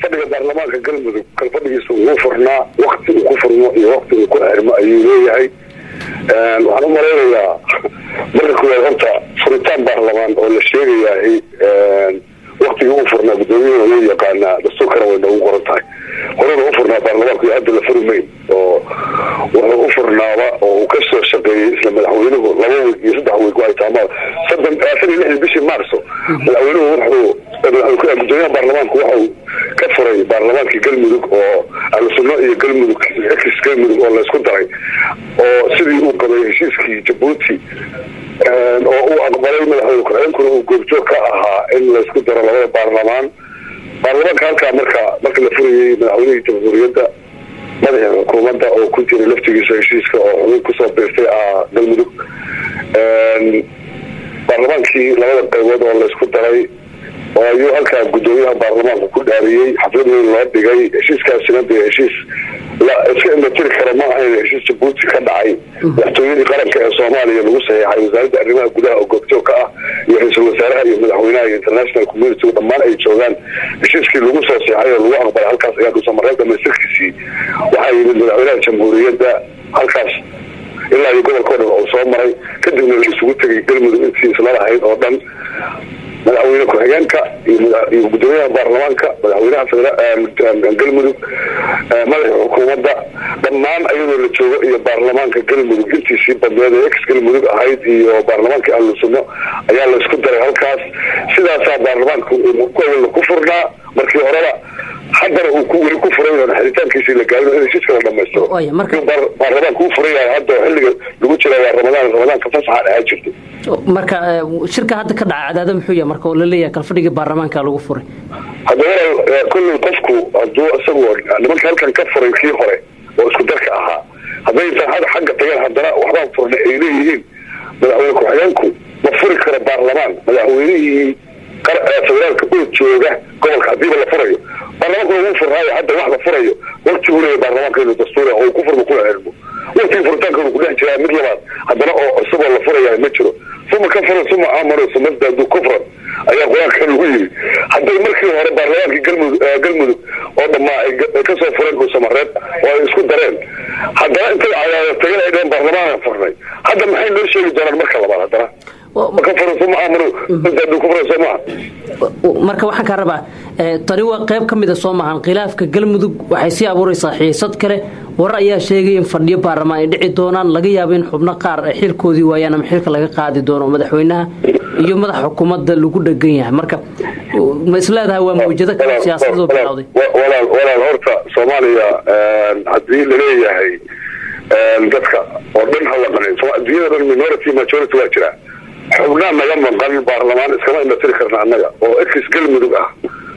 kalfadhiga baarlamaanka galmudug kalfadhigiisa wuu furnaa wakti uu ku furmo iyo wakti uu ku xirmo ayuu leeyahay waxaan u malaynayaa marka kuwaad horta furitaan baarlamaan oo la sheegayahay waktigii uu furnaa gudoomiyahana wuu yaqaanaa dastuurkana way noogu qoran tahay horena u furnaa baarlamaanku iyo hadda la furi mayn oo wuxuu u furnaaba oo uu ka soo shaqeeyey isla madaxweynuhu laba wiig iyo saddex wiig ay taamaada soddon afar iyo lixdii bishii maarso madaxweynuhu wuxuu gudoomiyaha baarlamaanku wuxuu ka furay baarlamaankii galmudug oo ahlusunno iyo galmudug ex galmudug oo laysku daray oo sidii uu qabay heshiiskii jabuuti oo uu aqbalay madaxweyne ku-xigeenkuna uu goobjoog ka ahaa in laysku daro labada baarlamaan baarlamaanka halkaa marka marka la furayey madaxweynihii jamhuuriyadda madaxa xukuumadda oo ku jiray laftigiisa heshiiska oo xubin kusoo biirtay ah galmudug baarlamaankii labada qaybood oo laysku daray oo ayuu halkaa gudoomiyaha baarlamaanku ku dhaariyey xaflad weyn loo dhigay heshiiskaasina dee heshiis la iska imatiri kara ma ahayn heshiis jabuuti ka dhacay madaxtooyadii qaranka ee soomaaliya lagu saxeexay wasaaradda arrimaha gudaha oo goobjoog ka ah iyo ra-iisul wasaaraha iyo madaxweynaha iyo international community dhammaan ay joogaan heshiiskii lagu soo seexay oo lagu aqbalay halkaas ayaa dhuusamareeb dhamaystirkiisii waxaa yimid madaxweynaha jamhuuriyadda halkaas ilaa iyo gobolka o dhan oo soo maray kadibna la isugu tegay galmudug intii isla lahayd oo dhan madaxweyne ku-xigeenka iyo gudoomiyaha baarlamaanka madaxweynaha galmudug madaxa xukuumadda dhammaan ayadoo la joogo iyo baarlamaanka galmudug intiisii badneed ee ex galmudug ahayd iyo baarlamaankii ahlusunno ayaa laysku daray halkaas sidaasaa baarlamaanka awalna ku furnaa markii horeba haddana uu ku weli ku furan yahay xiritaankiisii la gaarin in heshiiska la dhamaystiro baarlamaanka uu furan yahay hadda xilliga lagu jira waa ramadaan ramadaanka fasaxaan ahaa jirtay marka shirka hadda ka dhaca cadaada muxuu yahay marka oo la leeyahay kalfadhigii baarlamaanka lagu furay hadda walaal kolley qofku hadduu isagoo nimanka halkan ka furay kii hore oo isku darka ahaa hadday intaan xagga tageen haddana waxbaan furnay ay leeyihiin madaxweyne ku-xigeenku ma furi karo baarlamaan madaxweynihii federaalka oo jooga gobolka hadiiba la furayo baarlamaankuna wuu furnaayo hadda wax la furayo waktiguu leeya baarlamaanka inuu dastuur oo ku furmo kuna xirmo waktigii furitaanka uu kudhex jiraa mid labaad haddana oo isagoo la furaya ma jiro suma ka furan suma aamano sumasdaadu kufran ayaa qur-aanka lagu yiri hadday markii hore baarlamaankii galmudug galmudug oo dhammaa ay kasoo fureen dhuusamareeb oo ay isku dareen haddana intay cadaada tageen ay dheheen baarlamaanka furnay hadda maxay noo sheegi doonaan marka labaad haddana marka waxaan kaa rabaa tani waa qayb ka mida soo maahan khilaafka galmudug waxay sii abuuraysaa xiisad kale warar ayaa sheegay in fadhiyo baarlamaan ay dhici doonaan laga yaabo in xubno qaar ay xilkoodii waayaan ama xilka laga qaadi doono madaxweynaha iyo madaxa xukuumadda lagu dhegan yahay marka ma isleedahay waa mawjado kale siyaasadoo bilowday walaal horta soomaaliya haddii laleeyahay dadka oo dhan hala qanin adduunyada dhan minority majority waa jiraa xubnaa naga maqan baarlamaan iskama imatiri karna annaga oo ex galmudug ah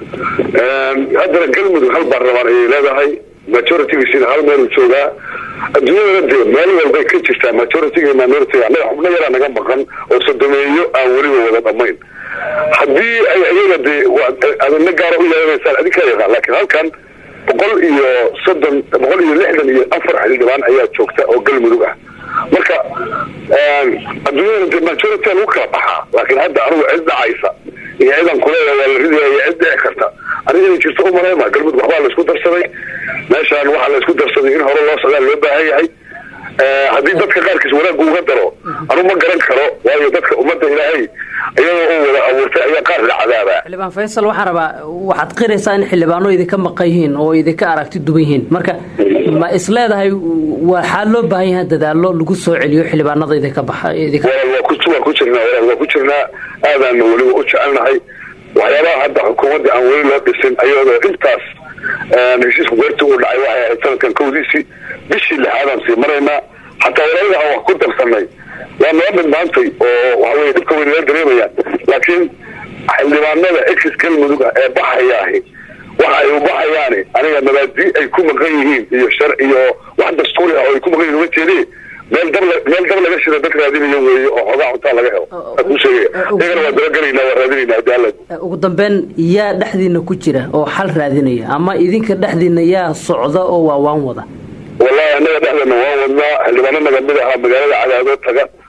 haddana galmudug hal baarlamaan ayay leedahay majoritygiisina hal meeluu joogaa adduunyadana dee meel walbay ka jirtaa majority minority annaga xubno yaraa naga maqan oo sodomeeyo aan weliba wada dhamayn haddii ay iyaga dee adina gaara u yeelanaysaan adinkaa yaqaan laakiin halkan boqol iyo soddon boqol iyo lixdan iyo afar xildhibaan ayaa joogta oo galmudug ah marka adduunyada de majority lagu kala baxaa laakiin hadda anigu cid dhacaysa iyo cidan kuleeda waa la ridaya iyo cid dhici karta aniga inay jirto u maleyma galmudug waxbaa laysku darsaday meeshaan waxaa laysku darsaday in hore loo socdaa loo baahan yahay haddii dadka qaarkiis wanaaggu uga daro anu ma garan karo waayo dadka ummadda ilaahay iyadoo u wada abuurtay ayaa qaar la cadaabaa xildhibaan faysal waxaan rabaa waxaad qiraysaa in xildhibaano idinka maqan yihiin oo idinka aragti duwan yihiin marka ma isleedahay waxaa loo baahan yahay dadaallo lagu soo celiyo xildhibaanada idinka baxa waa ku jirnaa walaal waa ku jirnaa aadaana weliba u jecelnahay waxyaabaha hadda xukuumadda aan weli loo dhisin ayadoo intaas heshiisku goortii uu dhacay waxay ahayd sanadkan kowdiisii bishii lixaadaan sii maraynaa xataa walaalada aan wax ku darsanay waa nala midmaantay oo waxaweye dhibka way nala dareemayaan laakiin xildhibaanada ex galmudug ah ee baxayaahi waxa ay u baxayaani aniga mabaadii ay ku maqan yihiin iyo shar iyo wax dastuuri ah oo ay ku maqan yihin uma jeedi meel dab meel dab laga shida dad raadinayo weeye oo xoogaa cuntaa laga helo ku sheegaya iyagana waa dabagelaynaa waa raadinaynaa hadii alla ugu dambeyn yaa dhexdiina ku jira oo xal raadinaya ama idinka dhexdiina yaa socda oo waa waan wada wallahi annaga dhexdeena waan wadnaa xildhibaano naga mid ahaa magaalada cadaadoo taga